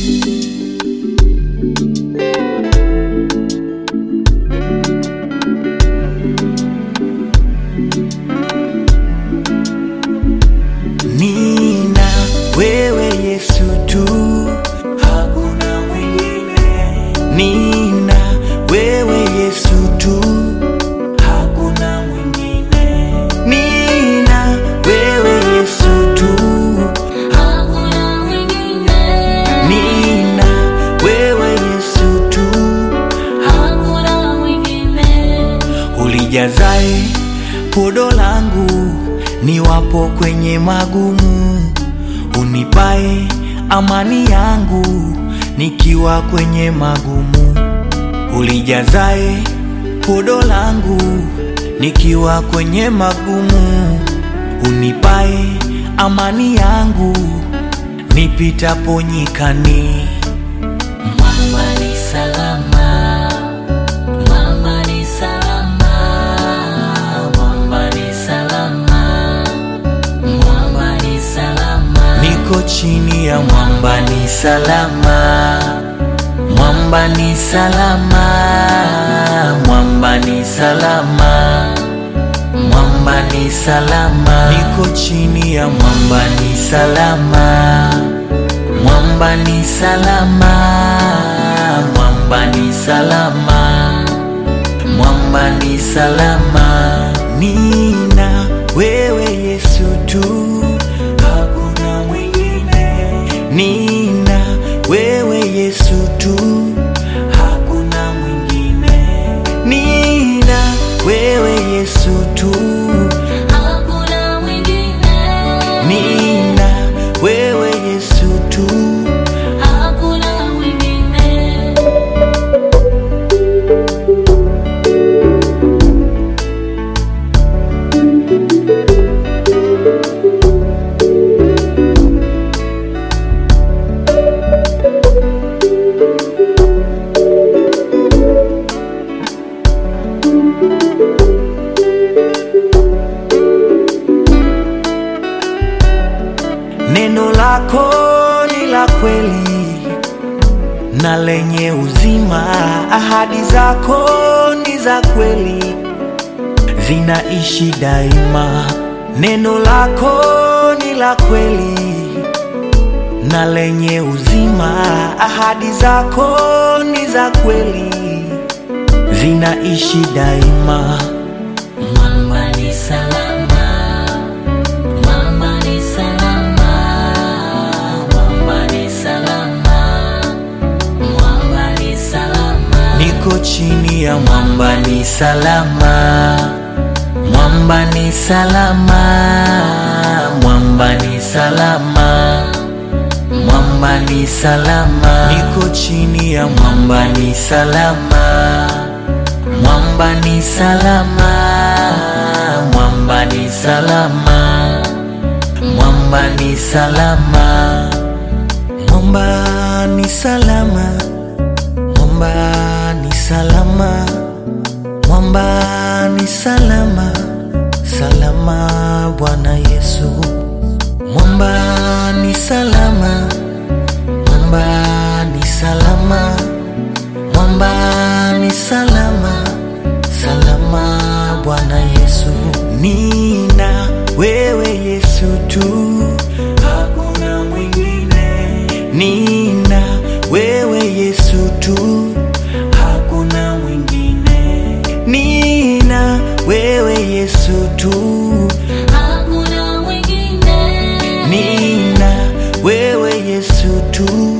Nina wewe Yesu tu, hakuna mwingine. Nina wewe Yesu tu, hakuna mwingine. Nina wewe Yesu tu, Hakuna mwingine, Nina wewe Yesu tu, hakuna mwingine, ulijazae podo langu niwapo kwenye magumu, unipae amani yangu nikiwa kwenye magumu, ulijazae podo langu nikiwa kwenye magumu, unipae amani yangu nipitapo nyikani. mwamba ni salama, mwamba ni salama, mwamba ni salama, mwamba ni salama, Niko chini ya mwamba ni salama, mwamba ni salama, mwamba ni salama, mwamba ni salama. Niko chini ya mwamba ni salama, mwamba ni salama, mwamba ni salama, mwamba ni salama. Nina wewe Yesu tu, hakuna mwingine. Nina wewe Yesu tu, hakuna mwingine. Nina wewe Yesu tu, hakuna mwingine, Nina wewe Yesu tu. hakuna mwingine. Neno lako ni la kweli na lenye uzima, ahadi zako ni za kweli, zinaishi daima. Neno lako ni la kweli na lenye uzima, ahadi zako ni za kweli, zinaishi daima. Mwamba ni salama, mwamba ni salama, mwamba ni salama, mwamba ni salama, Niko chini ya mwamba ni salama, mwamba ni salama, mwamba ni salama, mwamba ni salama. Niko chini ya mwamba ni salama, mwamba ni salama, mwamba ni salama, mwamba ni salama, mwamba ni salama. Mwamba ni salama, mwamba ni salama, salama Bwana Yesu. Mwamba ni salama, mwamba ni salama, mwamba ni salama, salama Bwana Yesu. Nina wewe Yesu tu, hakuna mwingine. Nina wewe Yesu tu, hakuna mwingine. Nina wewe Yesu tu, hakuna mwingine, Nina wewe Yesu tu,